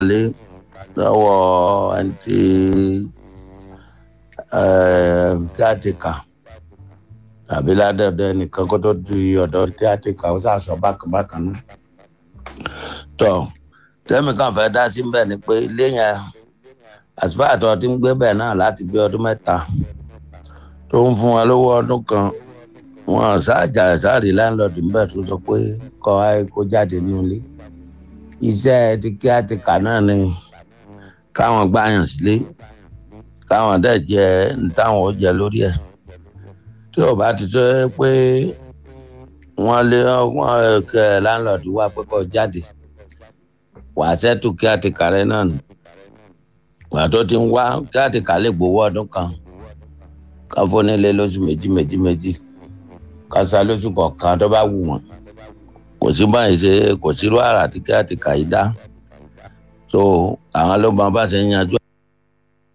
lé lọ́wọ́ ẹni tí kíátìkà tàbí ládọ́dọ̀ ẹnìkan kó tó di ọ̀dọ̀ kíátìkà ó sàṣọ bákan náà. tọ́ tẹ́mi kan fẹ́ dá sí bẹ́ẹ̀ ni pé ilé yẹn àsìfáàtọ̀ tí ń gbé bẹ́ẹ̀ náà láti bí ọdún mẹ́ta tó ń fún wọn lówó ọdún kan wọn ṣáàjà ṣáàrí láńlọ́ọ̀dù níbẹ̀ tó sọ pé kọ́ ẹ kó jáde ní ilé iṣẹ́ ti kíátìkà náà ni káwọn gbàyàn sílé káwọn dẹ̀ jẹ táwọn ó jẹ lórí ẹ̀ tí ò bá ti tó pé wọ́n lé wọ́n kẹ láńlọ́ọ̀dù wá pé kó jáde wàá ṣẹ́tù kíátìkà rẹ náà nù wàá tó ti ń wá kíátìkà lè gbowó ọdún kan káfónílé lóṣù méjì méjì méjì kásá lóṣù kọ̀ọ̀kan tó bá wù wọ́n kò sí báyìí ṣe kò sí irú àrà tí kíátìkà yìí dá tó àwọn ló máa bá ṣe ń yanjú